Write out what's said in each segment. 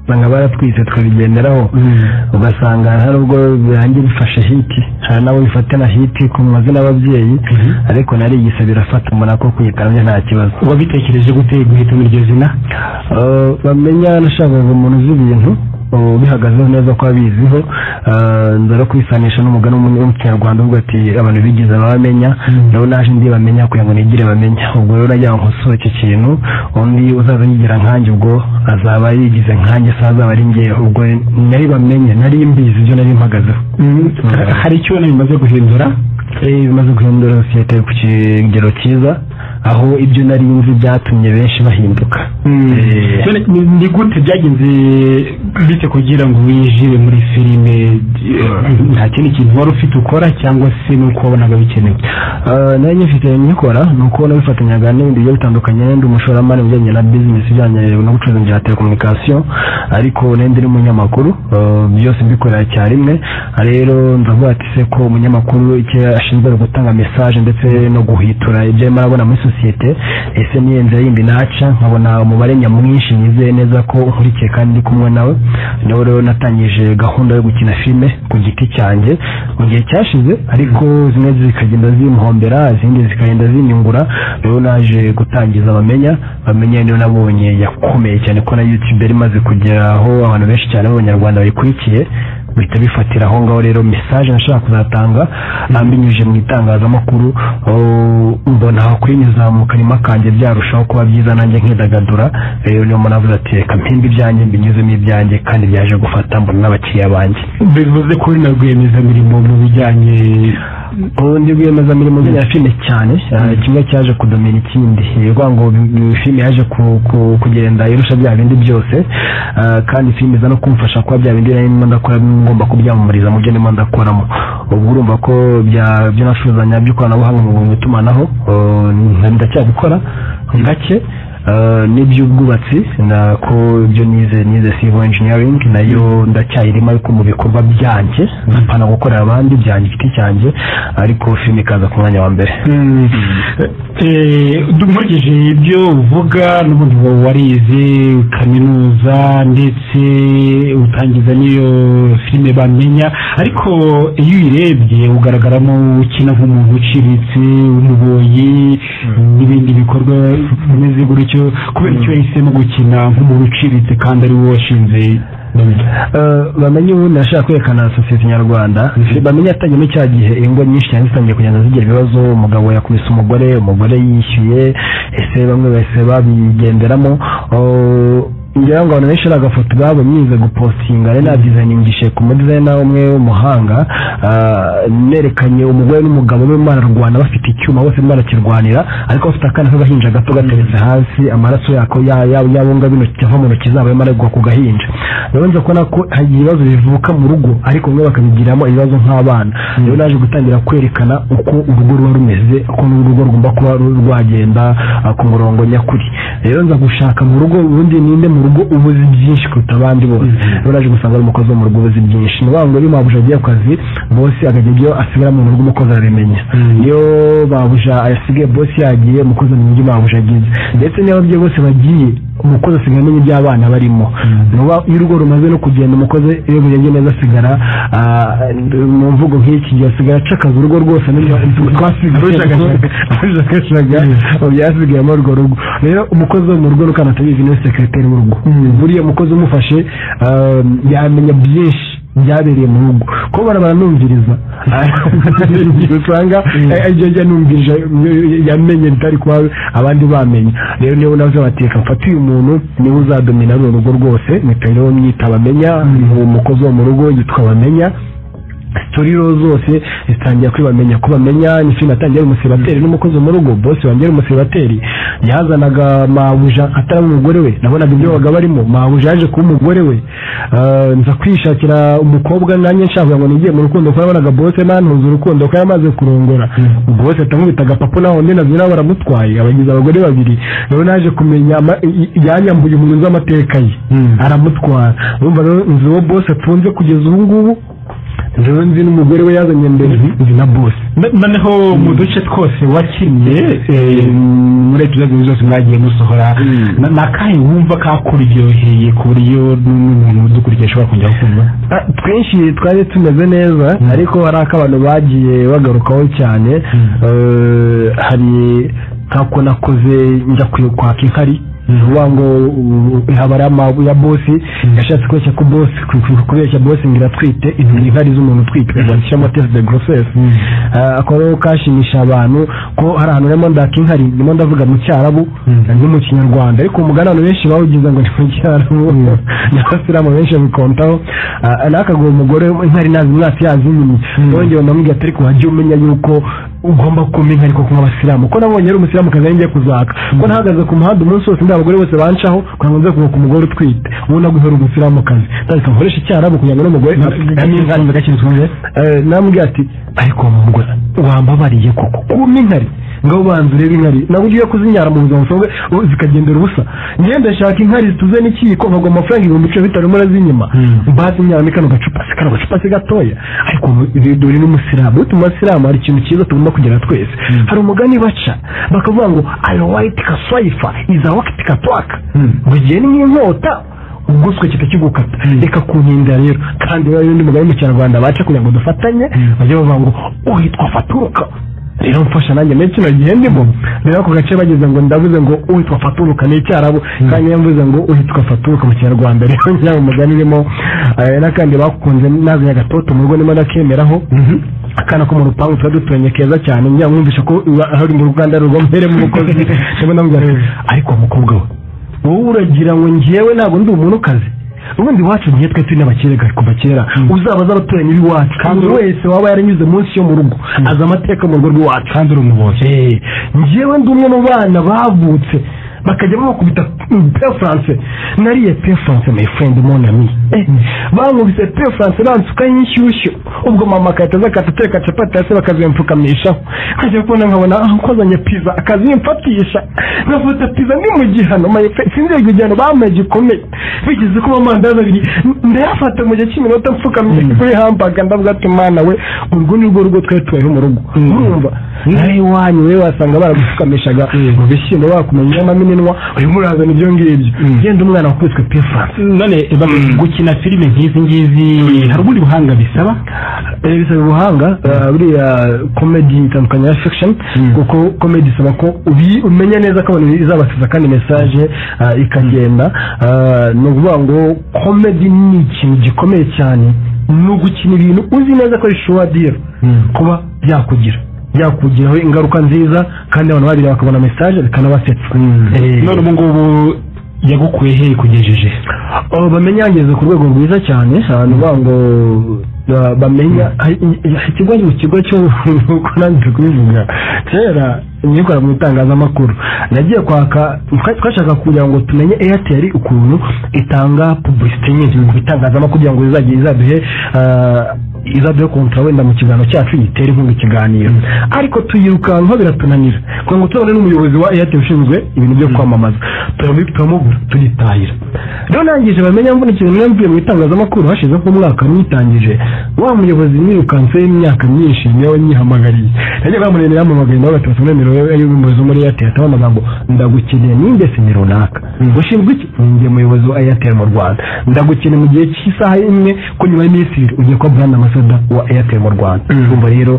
nka baratwize tukabigenderaho ugasanga hari ubwo birangiye bifashe hiti hari n'abo bifata na hiti ku mazina y'ababyeyi ariko nari igisa birafata umuntu ako kuyikamya nta kibazo wabitekereje gute guhitamo iryo zina Eh, bamenya nashakaga umuntu uzi ibintu eh, ubihagazeho neza ko abiziho eh, nza no kubisanisha n'umugani w'umunyarwanda uvuga ati abantu bigize abamenya nabo naje ndi bamenya kugira ngo nigire bamenya ubwo rero nagira ngo nkosore iki kintu undi uzaza yigira nkanjye ubwo azaba yigize nkanjye se azaba ari njye ubwo nari bamenye nari mbizi ibyo nari mpagazeho hari icyo ubona bimaze guhindura Eh, bimaze guhindura sosiyete ku kigero cyiza aho ibyo nari nzi byatumye benshi bahinduka Eh. None ni- ni gute byagenze bite kugira ngo winjire muri filime Mm. nta kindi kintu wari ufite ukora cyangwa se nuko wabonaga bikenewe nari nyifite nkikora ni uko nabifatanyaga n'ibindi bigiye bitandukanye ndi umushoramari mu bijyanye na bizinesi ijyanye no gucuruza bya telekomunikasiyo ariko n'indi iri umunyamakuru eh, byose mbikorera icyarimwe rero ndavuga ati se ko umunyamakuru icyo ashinzwe ni gutanga mesaje ndetse no guhitura ibyo arimo arabona muri sosiyete ese niyo nzira yindi naca nkabona umubare nyamwinshi nizeye neza ko nkurikiye kandi ndi kumwe nawe niho rero natangije gahunda yo gukina filime ku giti cyanjye mu gihe cyashize ariko zimwe zikagenda zimuhombera izindi zikagenda zinyungura rero naje gutangiza bamenya bamenya niyo nabonye yakomeye cyane ko na youtube yari imaze kugera aho abantu benshi cyane b'abanyarwanda bayikurikiye bihita bifatira aho ngaho rero mesaje nashaka kuzatanga ambinyujije mu itangazamakuru oh, mbona aho kuyinyuza mu kanima kanjye byarushaho kuba byiza nanjye nkidagadura rero niyo muntu avuze ati reka mpimbe ibyanjye mbinyuzemo ibyanjye kandi byaje gufata mbona n'abakiriya banjye bivuze ko uri na rwiyemezamirimo mu bijyanye ubu ndi rwiyemezamirimo ya filime cyane eh, kimwe cyaje kudomera ikindi ni ukuvuga ngo bi- filime yaje ku- ku- kugenda irusha bya bindi byose eh, kandi filime iza no kumfasha kuba bya bindi narimo ndakora ngomba kubyamamariza mu byo ndimo ndakoramo ubwo urumva ko bya- byo nacuruzanya by'ikoranabuhanga mu itumanaho eh, nda- ndacyabikora gake eh, n'iby'ubwubatsi na ko ibyo nize nize civil engineering nayo ndacyayirimo ariko mu bikorwa byanjye mpana gukorera abandi byanjye giti cyanjye ariko filime ikaza ku mwanya wa mbere Eh, dukurikije ibyo uvuga n'ubundi uba warize kaminuza ndetse utangiza n'iyo filime bamenya ariko iyo uyirebye ugaragaramo ukina nk'umuntu uciritse umuboyi n'ibindi bikorwa bimeze gutyo kubera icyo yahisemo gukina nk'umuntu uciritse kandi ari we washinze Eh, bamenye ubu nashaka kwerekana sosiyete nyarwanda bamenye yatangiyemo cya gihe ingo nyinshi cyane zitangiye kugenda zigira ibibazo umugabo yakubise umugore umugore yishyuye ese bamwe bahise babigenderamo Oh, ngira ngo abantu benshi ari agafoto babonye yize gupostinga rero nadizayiningishe ku mudizayina umwe w'umuhanga Ah, nerekanye umugore n'umugabo be bararwana bafite icyuma bose barakirwanira ariko bafite akana k'agahinja gato gateretse hasi amaraso yako ya- ya- yabonga bino cyava mu ntoki zabo arimo aragwa ku gahinja rero nza kubona ko hari ibibazo bivuka mu rugo ariko bamwe bakabigiramo ibibazo nk'abana rero naje gutangira kwerekana uko urugo ruba rumeze uko n'urugo rugomba kuba ru- rwagenda ah, ku murongo nyakuri rero nza gushaka mu rugo ubundi ninde mu rugo ubuzi byinshi kuruta abandi bose rero naje gusanga ari umukozi wo mu rugo ubuzi byinshi ni wa ngo iyo mabuja agiye ku kazi bose akajya ibyo asigara mu rugo umukozi arabimenya iyo babuja asigaye bose yagiye umukozi amenya ibyo babuja agize ndetse n'ababyeyi bose bagiye umukozi asigaye amenya ibyo abana barimo nuba iyo urugo rumaze no kugenda umukozi iyo bugeze neza asigara ah, mu mvugo nk'iki gihe asigara acakaza urugo rwose twasigaye kajyaga byasigayemo urwo rugo rero umukozi wo mu rugo rukana atabizi niwe sekreteri w'urugo buriya umukozi umufashe ah, yamenya byinshi byabereye mu rugo ko baranumviriza igihe usanga eh, ibyo njya numvirije eh, yamenye bitari kuba abandi bamenya rero niyo navuze bati reka mfate uyu muntu niwe uzadomina runo rugo rwose mpita rero mwita bamenya umukozi wo mu rugo yitwa bamenya sitoriro zose zitangira kwibamenya ko bamenya ni filime atangira ari umusebateri n'umukozi wo mu rugo bose wangira ari umusebateri yazanaga mabuja atari umugore we nabonaga ibyo babaga barimo mabuja yaje kuba umugore we Ah, nza kwishakira umukobwa nanjye nshaka ngo nigiye mu rukundo kuko nabonaga bose nantuze urukundo ko yamaze kurongora bose atamwitaga papa naho undi nabyo nabo baramutwaye abagize abagore babiri rero naje kumenya ama- i- i- yanyambuye umuntu uzi amateka ye aramutwara urumva rero nzi uwo bose atunze kugeza ubu ngubu njyewe nzi n'umugore we yazanye mbere nzi na bose noneho mu duce twose wakinnye muri ebyiri ebyiri zose mwagiye musohora na- ni akahe wumva kakuryoheye ku buryo n'umuntu udukurikiye ashobora kongera kumva Ah, twinshi twari tumeze neza ariko hari ak'abantu bagiye bagarukaho cyane Mm. Eh, hari nk'ako nakoze njya ku- kwaka inkari Mm. vuba ngo uh, haba ari amabu ya bosi yashatse kubeshya ko bosi ku- ku- kubeshya bosi ngo iratwite izi ni inkari z'umuntu utwite bandikishamo tesi de gorosesi Mm. ako rero kashimisha abantu ko hari ahantu urimo ndaka inkari ndimo ndavuga mu cyarabu Mm. no mu kinyarwanda ariko umugani abantu benshi bawugize ngo ni mu cyarabu n'abasilamu benshi babikontaho Ah, nakagura umugore inkari nazi mwatsi yazinyimye Mm. wongeye ndamubwira ati ariko wajya umenya yuko ugomba kumpa inka ariko nk'abasilamu ko nabonye ari umusilamukazi ari ngiye kuzaka ko nahagaze ku muhanda umunsi wose ndi abagore bose bancaho kugira ngo nze kubaka umugore utwite ubu naguhera umusilamukazi ndahita nkoresha icyarabu kugira ngo n'umugore gakinzwe gakinzwe Eh, namubwira ati ariko wa mugore wambabariye koko kumpa inkari ngo ubanza urebe inkari ntabwo ugiye kuzinyara mu buzima busanzwe ubu zikagendera ubusa ngenda shaka inkari zituze n'ikiyiko nkagwa amafaranga ibihumbi cumi na bitanu murazinyima Mm. bazinyaramo kano gacupa si kano gacupa si gatoya ariko dore n'umusilamu burya mu basilamu hari ikintu cyiza tugomba kugera twese Mm. hari umugani baca bakavuga ngo alowayiti kaswayifa iza wakiti katwaka Mm. ngo igihe ni nk'inkota uguswe kita kigukata Mm. reka kuninda rero kandi rero n'undi mugari mu kinyarwanda baca kugira ngo dufatanye Mm. bajya bavuga ngo uhitwa faturuka rero mfasha nanjye menshi kino gihe ndimo rero ako gace bageze ngo ndavuze ngo uhitwa faturuka ni icyarabu kandi niyo mvuze ngo uhitwa faturuka mu kinyarwanda rero ngira ngo umugani urimo eh, n'akandi bakunze nazanye agatoto mu rugo ndimo ndakemeraho akana ko mu rupangu tuba duturanye keza cyane njya mwumvisha ko iwa- hari mu ruganda rugomberemo umukozi ndimo ndamubwira nti, ariko umukobwa we wowe uragira ngo njyewe ntabwo ndi umuntu ukaze ubundi iwacu ngiye twe turi n'abakera kuva kera uzabaza abaturanyi b'iwacu kandi Kandi- wese waba yaranyuze munsi yo mu rugo azi amateka mu rugo rw'iwacu kandi uri umubozi Eh, njyewe ndi umwe mu bana bavutse bakajya babakubita mm, pe france nariye pe france my friend mon ami Eh, bankubise pe france bansukaho inshyushyu ubwo mama agahita aza akata ateka capati hasi bakazimpfukamishaho nkajya kubona nkabona ah, kozanye pizza akazimfatisha nkafata pizza ni mu gihano my friend sinzeye icyo gihano bampaye gikomeye bigeze ko amandazi abiri n- ndayafata mu gihe cy'iminota mfukamye kuri hambaga ndavuga ati mwana we urwo ni rwo rugo twari tubayeho mu rugo urumva nawe iwanyu we wasanga baragufukamishaga mu bishyimbo bakumenyamo amininwa urimo urazana ibyo ngibyo genda umwana wakubiswe pefanse none bamwe gukina filime nk'izi ngizi hari ubundi buhanga bisaba bisaba ubuhanga eh, buriya komedi itandukanye ya fiction Mm. kuko komedi isaba ko ubi- umenya neza ko abantu izabasiza kandi mesaje eh, ikagenda Eh, ni ukuvuga ngo komedi ni ikintu gikomeye cyane ni ugukina ibintu uzi neza ko bishobora dira kuba byakugira byakugiraho ingaruka nziza kandi abantu babiri bakabona mesaje bikanabasetsa Eh, none ubu ngubu yagukuye he kugejeje abo bamenya yageze ku rwego rwiza cyane abantu bavuga ngo ba- bamenya hari- hari ikigo mu kigo cyo uko nanjye kubivuga kera nikora mu itangazamakuru nagiye kwaka twa- twashaka kugira ngo tumenye airtel ukuntu itanga publicity nyinshi mu itangazamakuru kugira ngo izajye izaduhe ah, izaduhe kontra wenda mu kiganiro cyacu yitere inkunga ikiganiro ariko tuyirukankaho biratunanira kugira ngo tubone n'umuyobozi wa airtel ushinzwe ibintu byo kwamamaza turamu- turamubura tugitahira rero nangije bamenya mvuna ikintu nari mvuye mu itangazamakuru hashize nk'umwaka mwitangije wa muyobozi mwirukanse imyaka myinshi niwe nyihamagariye nagiye bamureba yampamagaye nawe bati basome nimero yawe y'umuyobozi wo muri airtel ataba amagambo ndagukeneye nimbe sini runaka ushinzwe iki ninjye muyobozi wa airtel mu rwanda ndagukeneye mu gihe cy'isaha imwe ko nyuma y'iminsi ibiri ugiye kuba brand ambassador wa airtel mu rwanda urumva rero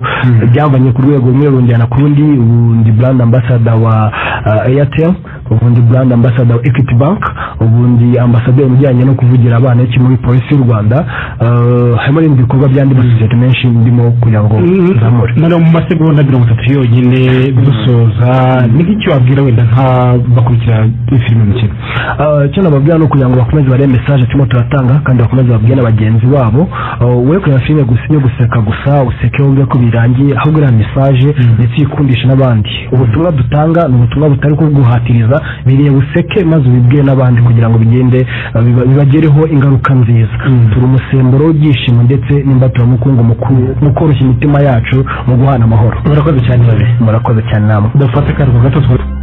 byavanye ku rwego rumwe runjyana ku rundi ubu ndi brand ambassador wa ah, airtel ubundi brand ambassador wa equity bank ubundi ambasaderi mu bijyanye no kuvugira abana iki muri polisi y'u rwanda Eh, harimo n'ibindi bikorwa by'andi masosiyete menshi ndimo kugira ngo nzamure noneho mu masegonda mirongo itatu yonyine dusoza ni nk'icyo wabwira wenda nk'abakurikira filime mukino Ah, icyo nababwira ni ukugira ngo bakomeze barebe mesaje turimo turatanga kandi bakomeze babwire na bagenzi babo Ah, we kureba filime gusa yo guseka gusa useke wumve ko birangiye ahubwo iriya mesaje ndetse uyikundishe n'abandi ubutumwa dutanga ni ubutumwa butari ko guhatiriza biriye buseke maze ubibwire n'abandi kugira ngo bigende ah, biba- bibagereho ingaruka nziza turi umusemburo w'ibyishimo ndetse n'imbaturamukungu mu ku- mu koroshya imitima yacu mu guhana amahoro murakoze cyane babe murakoze cyane namwe dufate akaruhuko gato twari